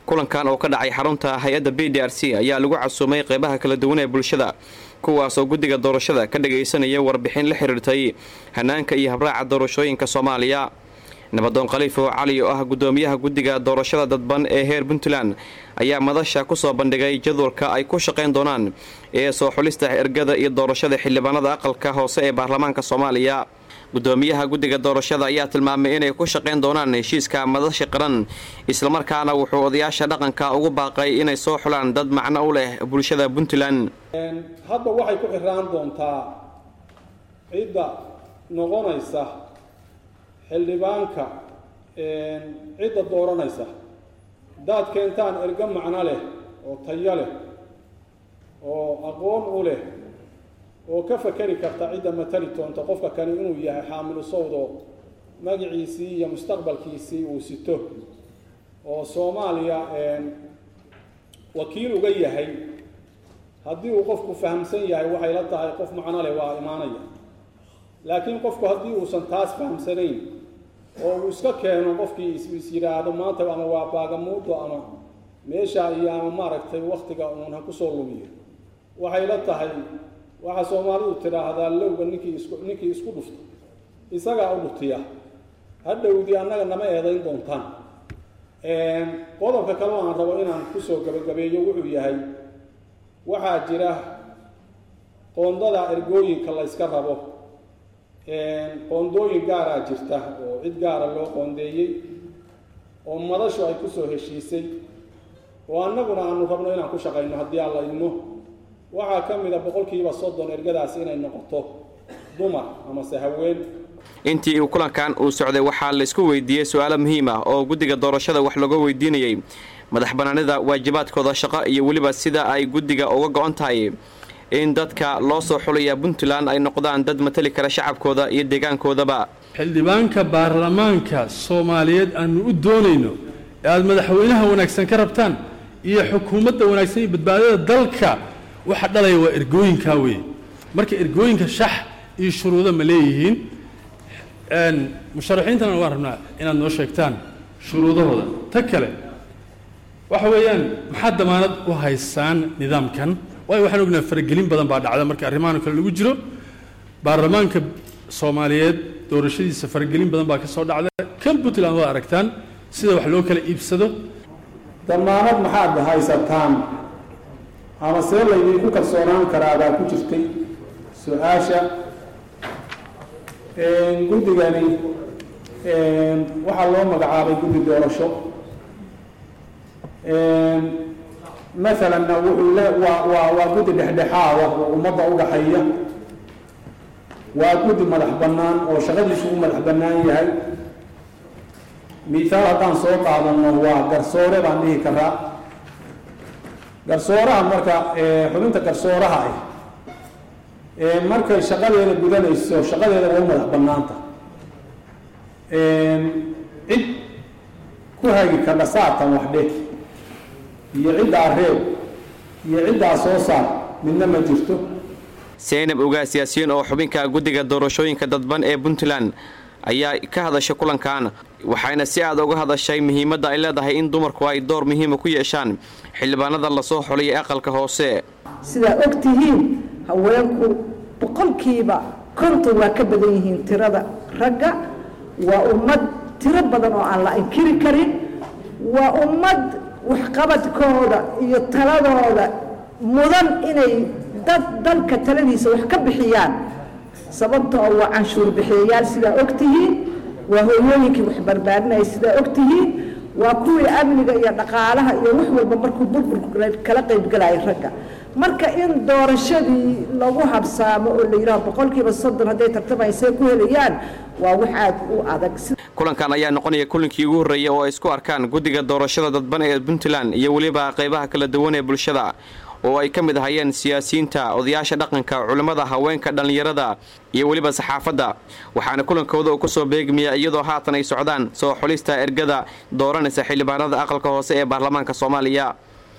kulankan oo ka dhacay xarunta hay-adda b d r c ayaa lagu casuumay qeybaha kala duwan ee bulshada kuwaasoo guddiga doorashada ka dhagaysanaya warbixin la xiriirtay hanaanka iyo habraaca doorashooyinka soomaaliya nabadoon khaliifo cali oo ah guddoomiyaha guddiga doorashada dadban ee heer puntland ayaa madasha kusoo bandhigay jadwalka ay ku shaqayn doonaan ee soo xulista ergada iyo doorashada xildhibaanada aqalka hoose ee baarlamaanka soomaaliya guddoomiyaha guddiga doorashada ayaa tilmaamay inay ku shaqayn doonaan heshiiska madasha qaran islamarkaana wuxuu odayaasha dhaqanka ugu baaqay inay soo xulaan dad macno u leh bulshada puntland hadda waxay ku xiraan doontaa cidda noqonaysa xildhibaanka cidda dooranaysa haddaad keentaan ergo macno leh oo tayo leh oo aqoon u leh oo ka fakeri karta cidda matali doonta qofka kani inuu yahay xaamilu sawdo magaciisii iyo mustaqbalkiisii uu sito oo soomaaliya wakiil uga yahay haddii uu qofku fahamsan yahay waxay la tahay qof macno leh waa imaanaya laakiin qofku haddii uusan taas fahamsanayn oo uu iska keeno qofkii is yidhaahdo maanta ama waa baagamuudo ama meesha iyo ama maaragtay waktiga uun ha kusoo lumiyo waxay la tahay waxaa soomaalidu tidhaahdaa lowga ninkii isku ninkii isku dhufta isagaa u dhutiya hadhowdii annaga nama eedayn doontaan qodobka kale aan rabo inaan kusoo gabagabeeyo wuxuu yahay waxaa jira qoondada ergooyinka la yska rabo qoondooyin gaaraa jirta oo cid gaara loo qoondeeyey oo madashu ay kusoo heshiisay oo annaguna aanu rabno inaan ku shaqayno haddii aan la idmo waxaa ka mid a boqolkiiba soddon ergadaas inay noqoto dumar amase haween intii uu kulankan uu socday waxaa laysku weydiiyey su-aalo muhiim ah oo guddiga doorashada wax looga weydiinayay madax banaanida waajibaadkooda shaqo iyo weliba sida ay guddiga uga go-on tahay in dadka loo soo xulaya puntland ay noqdaan dad matali kara shacabkooda iyo deegaankoodaba xildhibaanka baarlamaanka soomaaliyeed aanu u doonayno ee aada madaxweynaha wanaagsan ka rabtaan iyo xukuumadda wanaagsan iyo badbaadada dalka waxa dhalaya waa ergooyinkaa weeye marka ergooyinka shax iyo shuruudo ma leeyihiin musharaxiintana waan rabnaa inaad noo sheegtaan shuruudahooda ta kale waxa weeyaan maxaad damaanad u haysaan nidaamkan waayo waxaan ognaha faragelin badan baa dhacda marka arrimahan kale lagu jiro baarlamaanka soomaaliyeed doorashadiisa faragelin badan baa ka soo dhacda kan puntland waad aragtaan sida wax loo kala iibsado damaanad maxaad haysataan ama see laydinku kalsoonaan karaa baa ku jirtay su-aasha guddigani waxaa loo magacaabay guddi doorasho maalanna wuxuu le waa waa waa guddi dhexdhexaada oo ummadda u dhaxeeya waa guddi madax bannaan oo shaqadiisu u madax bannaan yahay mithaal haddaan soo qaadano waa garsoore baan dhihi karaa garsooraha marka xubinta garsooraha ah markay shaqadeeda gudanayso shaqadeeda waa u madax bannaanta cid ku hagi kardha saatan waxdhe iyo ciddaa reeb iyo ciddaa soo saar midna ma jirto seynab ogaa siyaasiyiin oo xubinka guddiga doorashooyinka dadban ee puntland ayaa ka hadashay kulankan waxayna si aad uga hadashay muhiimadda ay leedahay in dumarku ay door muhiima ku yeeshaan xildhibaanada lasoo xulay ee aqalka hoose sidaa og tihiin haweenku boqolkiiba konton waa ka badan yihiin tirada ragga waa ummad tiro badan oo aan la inkiri karin waa ummad waxqabadkooda iyo taladooda mudan inay dad dalka taladiisa wax ka bixiyaan sababtoo waa canshuur bixiyayaal sidaa og tihiin waa hooyooyinkii wax barbaarinaya sidaa og tihiin waa kuwii amniga iyo dhaqaalaha iyo wax walba markuu burburku kala qaybgalaya ragga marka in doorashadii lagu habsaamo oo la yidhaho boqolkiiba soddon hadday tartamaysay ku helayaan waa wax aad u adag kulankan ayaa noqonaya kulinkii ugu horreeyay oo ay isku arkaan guddiga doorashada dadban ee puntland iyo weliba qaybaha kala duwan ee bulshada oo ay ka mid ahayeen siyaasiyiinta odayaasha dhaqanka culimmada haweenka dhallinyarada iyo weliba saxaafadda waxaana kulankooda uu kusoo beegmaya iyadoo haatan ay socdaan soo xulista ergada dooranaysa xildhibaanada aqalka hoose ee baarlamaanka soomaaliya